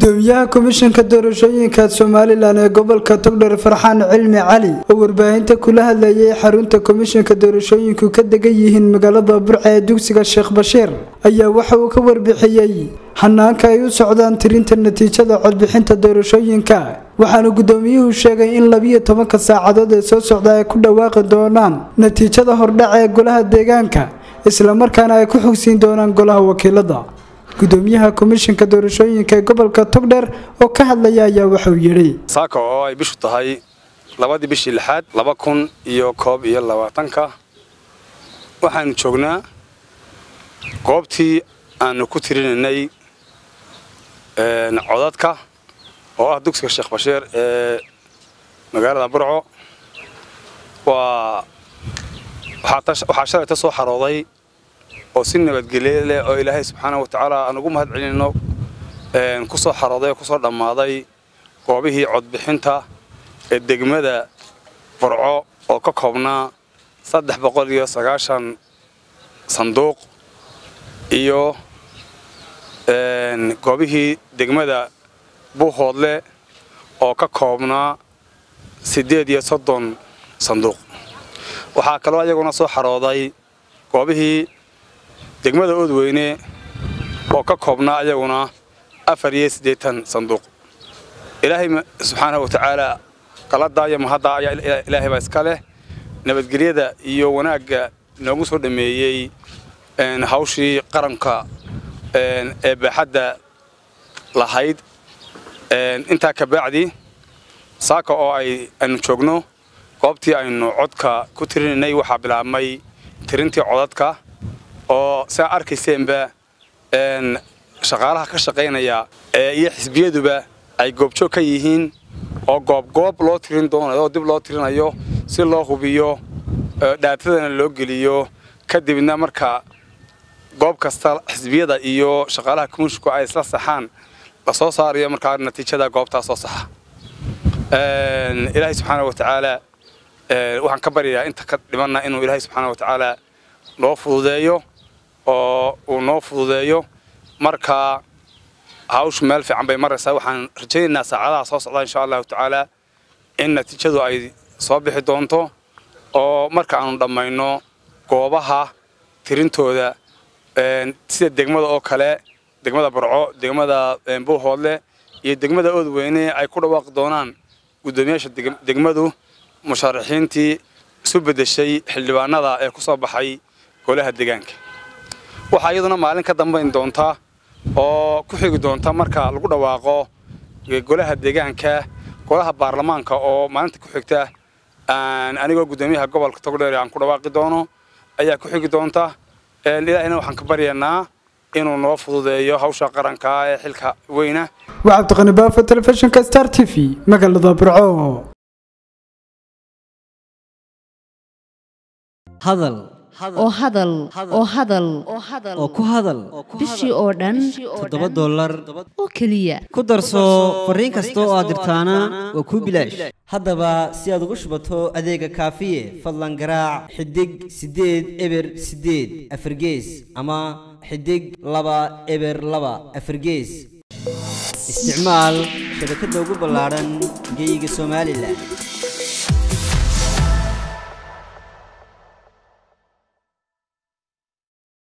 gudoomiyaha komishanka doorashooyinka somalilan ee gobolka togdher farxaan cilmi cali oo warbaahinta kula hadlayay xarunta komishanka doorashooyinku ka degan yihiin magaalada burca ee dugsiga sheekh bashiir ayaa waxa uu ka warbixiyey hanaanka ay u socdaan tirinta natiijada codbixinta doorashooyinka waxaana gudoomiyuhu sheegay in labiyo tobanka saacadood ee soo socda ay ku dhawaaqi doonaan natiijada hordhaca ee golaha deegaanka islamarkaana ay ku xogsiin doonaan golaha wakiilada gudoomiyaha komishanka doorashooyinka ee gobolka togdher oo ka hadlaya ayaa wuxuu yidhi saaka oo ay bishu tahay labadii bishii lixaad laba kun iyo koob iyo labaatanka waxaanu joognaa goobtii aanu ku tirinaynay codadka oo ah dugsiga sheekh bashiir ee magaalada burco waa waxaa shalayta soo xarooday oo si nabadgelye leh oo ilaahay subxaana wa tacaala aan ugu mahad celinno ku soo xarooday oo kusoo dhammaaday goobihii codbixinta ee degmada burco oo ka koobnaa saddex boqol iyo sagaashan sanduuq iyo goobihii degmada buuhoodle oo ka koobnaa siddeed iyo soddon sanduuq waxaa kaloo ayaguna soo xarooday goobihii degmada oodweyne oo ka koobnaa ayaguna afar iyo siddeetan sanduuq ilaahay subxaanahu wa tacaala qaladdaa iyo mahaddaa ayaa ilaahay baa iska leh nabadgelyada iyo wanaagga noogu soo dhammeeyey hawshii qaranka ee baaxadda lahayd intaa ka bacdi saaka oo ay aynu joogno goobtii aynu codka ku tirinaynay waxaa bilaabmay tirintii codadka oo siaa arkayseenba shaqaalaha ka shaqaynaya iyo xisbiyaduba ay goobjoog ka yihiin oo goobgoob loo tirin doonayo oo dib loo tirinayo si loo hubiyo dhaatadana loo geliyo kadibna marka goob kasta xisbiyada iyo shaqaalaha komishinku ay isla saxaan lasoo saarayo markaa natiijada goobtaa soo saxa ilaahay subxaana wa tacaala waxaan ka baryayaa inta ka dhimanna inuu ilaahay subxaana wa tacaala noo fududeeyo oo uu noo fududeeyo markaa hawshu meel fiican bay maraysaa waxaan rajaynaynaa saacadaha soo socda insha allahu tacaala in natiijadu ay soo bixi doonto oo marka aanu dhammayno goobaha tirintooda sida degmada oo kale degmada barco degmada buuhoodle iyo degmada oodweyne ay ku dhawaaqi doonaan guddoomiyaasha degmadu musharaxiintii isu beddeshay xildhibaanada ee ku soo baxay golaha deegaanka waxaa iyaduna maalin ka dambayn doonta oo ku xigi doonta marka lagu dhawaaqo golaha deegaanka golaha baarlamaanka oo maalinta ku xigta anigoo guddoomiyaha gobolka togdheer aan ku dhawaaqi doono ayaa ku xigi doonta ilaahina waxaan ka baryaynaa inuu noo fududeeyo hawsha qaranka ee xilka weyna waa cabdiqani baafo telefishinka star t v magaalada burco hadal oo hadal oo hadal oo ku hadal bishii oo dhan toddoba dollar oo keliya ku darso fariin kasta oo aad dirtaana waa kuu bilaash haddaba si aad ugu shubato adeega kaafiye fadlan garaac xidig siddeed eber siddeed afargees ama xidig laba eber laba afargees isticmaal shabakadda ugu ballaadhan geyga somalilan